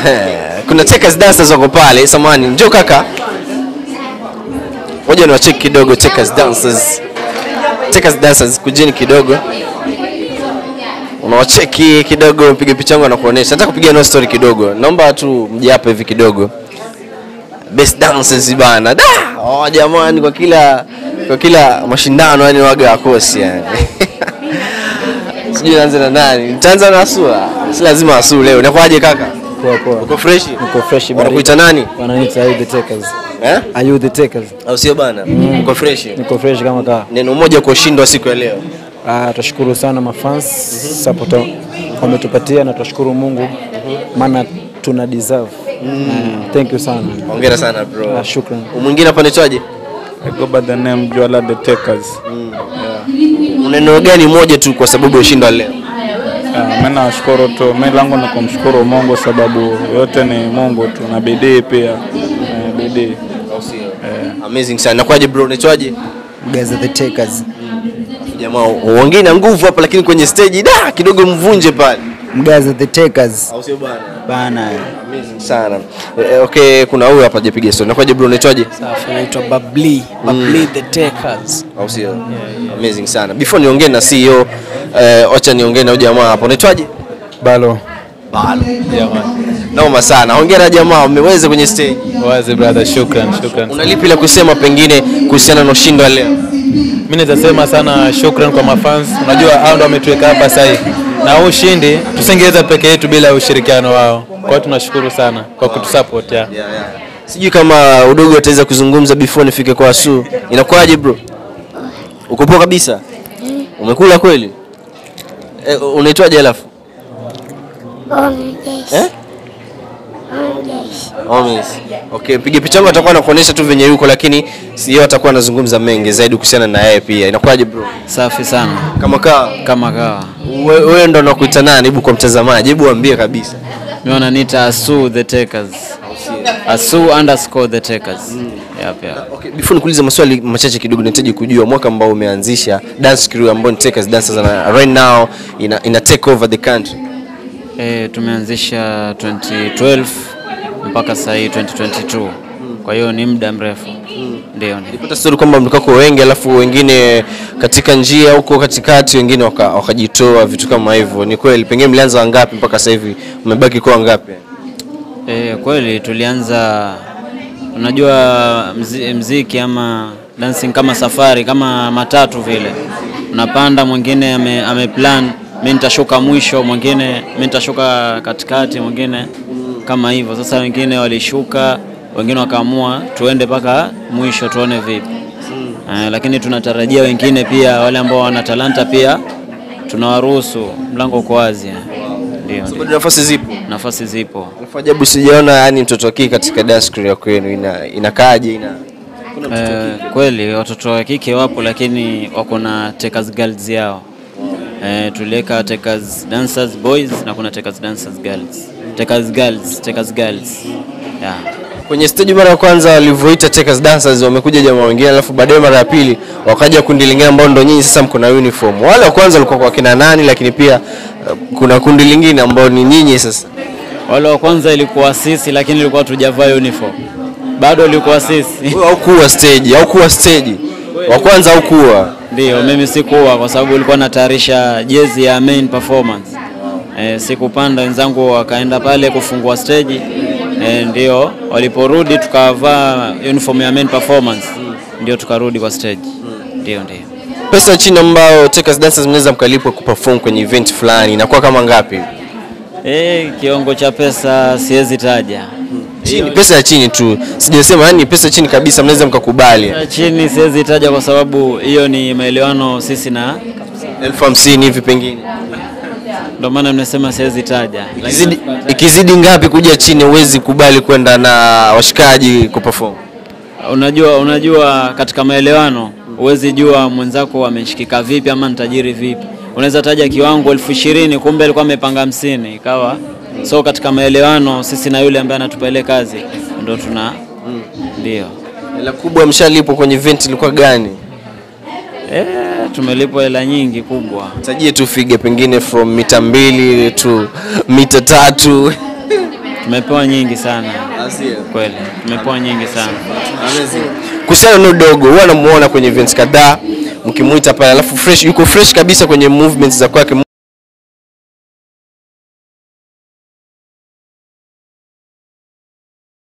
kuna Checkers dancers wako pale. Samani, njoo kaka. Ngoja niwacheki kidogo Checkers dancers. Checkers dancers kujeni kidogo. Unawacheki kidogo, mpige picha yangu anakuonesha. Nataka kupiga no story kidogo. Naomba tu mje hapa hivi kidogo. Best dancers bana. Da! Oh jamani kwa kila kwa kila mashindano yani waga wakosi yani. Sijui naanza na nani. Nitaanza na Asua. Si lazima Asu leo. Inakuwaje kaka? Poa poa. Uko fresh? Niko fresh Wanakuita nani? Wananiita Are you the takers? Eh? Are you the takers? Au sio bana? Uko fresh? Niko fresh kama kaa. Neno moja kwa ushindi wa siku ya leo. Ah, tunashukuru sana mafans support wametupatia na tunashukuru Mungu maana tuna deserve. Ah, thank you sana. Hongera sana bro. Ah, shukran. Mwingine hapa anaitwaje? I go by the name Joala the Takers. Neno gani moja tu kwa sababu ya ushindi wa leo? Uh, mimi nashukuru tu, mimi langu ni kumshukuru Mungu sababu yote ni Mungu tu na bidii pia. Eh, bidii. Au sio? Amazing sana. Nakwaje bro? Unaitwaje? Guys are the takers. Jamaa uongei na nguvu hapa lakini kwenye stage da kidogo mvunje pale. Guys are the takers. Au sio bana? Bana. Amazing sana. Eh, okay, kuna huyu hapa hajapiga story. Nakwaje bro? Unaitwaje? Safi, naitwa Babli, Babli the Takers. Au sio? Amazing sana. Before niongee na CEO, eh, acha niongee na huyu jamaa hapa. Unaitwaje? Balo. Balo. Noma sana. Hongera jamaa, umeweza kwenye stage. Wazi brother, shukran, shukran. Una lipi la kusema pengine kuhusiana na ushindi wa leo? Mimi nitasema sana shukran kwa mafans. Unajua hao ndio wametuweka hapa sasa hivi. Na huu ushindi tusingeweza peke yetu bila ushirikiano wao. Kwa hiyo tunashukuru sana kwa kutusupport ya. Sijui kama udogo ataweza kuzungumza before nifike kwa Asu. Inakuwaje bro? Uko poa kabisa? Umekula kweli? Eh, unaitwaje alafu? Eh? Omis. Okay, mpige picha yangu atakuwa anakuonesha tu venye yuko lakini sio atakuwa anazungumza mengi zaidi kuhusiana na yeye pia. Inakuwaje bro? Safi sana Kama kaa kama kawa. we- wewe ndo unakuita nani? Hebu kwa mtazamaji, hebu waambie kabisa. Mimi wananiita Asu the Takers. Asu underscore the Takers. Yep, yep. Okay, before nikuulize maswali machache kidogo, nahitaji kujua mwaka ambao umeanzisha dance crew ambao ni Takers Dancers na right now ina, ina take over the country. Eh, tumeanzisha 2012 mpaka sasa hii 2022. Kwa hiyo ni muda mrefu. Ndio, ndio. Nilipata story kwamba mlikuwa kwa wengi alafu wengine katika njia huko katikati wengine waka- wakajitoa vitu kama hivyo. Ni kweli? Pengine mlianza wangapi mpaka sasa hivi mmebaki kwa wangapi? E, kweli tulianza, unajua mzi, mziki ama dancing kama safari kama matatu vile, unapanda mwingine ame, ame plan mimi nitashuka mwisho, mwingine mimi nitashuka katikati, mwingine kama hivyo. Sasa wengine walishuka, wengine wakaamua tuende mpaka mwisho tuone vipi. Eh, lakini tunatarajia wengine pia wale ambao wana talanta pia tunawaruhusu, mlango uko wazi. eh. Ndio, ndio. Bado nafasi zipo. Nafasi zipo. Alafu ajabu sijaona yani mtoto wa kike katika dance crew ya kwenu ina inakaaje ina kuna mtoto wa Eh, kike? kweli watoto wa kike wapo, lakini wako na takers girls yao. Eh, tuliweka takers dancers boys na kuna takers dancers girls. Takers girls, takers girls. Yeah. Kwenye stage mara ya kwanza walivyoita Takers Dancers wamekuja jamaa wengine, alafu baadaye mara ya pili wakaja kundi lingine ambao ndo nyinyi sasa mko na uniform. Wale wa kwanza walikuwa kwa kina nani, lakini pia uh, kuna kundi lingine ambao ni nyinyi sasa. Wale wa kwanza ilikuwa sisi, lakini ilikuwa tujavaa uniform. Bado ilikuwa sisi. Wewe haukuwa stage, haukuwa stage. Wa kwanza haukuwa. Ndio, mimi sikuwa kwa sababu ilikuwa natayarisha jezi ya main performance. E, sikupanda, wenzangu wakaenda pale kufungua stage. E, ndio waliporudi tukavaa uniform ya main performance, ndio tukarudi kwa stage. Ndio, ndio. Pesa ya chini ambao Takers Dancers mnaweza mkalipwa kuperform kwenye event fulani inakuwa kama ngapi? E, kiwango cha pesa siwezi taja. Chini, pesa ya chini tu. Sijasema yani pesa chini kabisa mnaweza mkakubali. Ya chini siwezi taja kwa sababu hiyo ni maelewano sisi na elfu hamsini hivi pengine. ndio maana nimesema siwezi taja. Ikizidi, ikizidi ngapi kuja chini huwezi kubali kwenda na washikaji kuperform? Unajua, unajua katika maelewano huwezi jua mwenzako ameshikika vipi ama nitajiri vipi. Unaweza taja kiwango elfu ishirini kumbe alikuwa amepanga hamsini ikawa so katika maelewano sisi na yule ambaye anatupa ile kazi ndo tuna ndio Hela kubwa mshalipwa kwenye event ilikuwa gani? eh, tumelipwa hela nyingi kubwa. Tajie tu fige pengine from mita mbili to mita tatu. tumepewa nyingi sana kweli, tumepewa nyingi sana. Kuhusiana na dogo, huwa namuona kwenye events kadhaa mkimuita pale, alafu fresh, yuko fresh kabisa kwenye movements za kwake.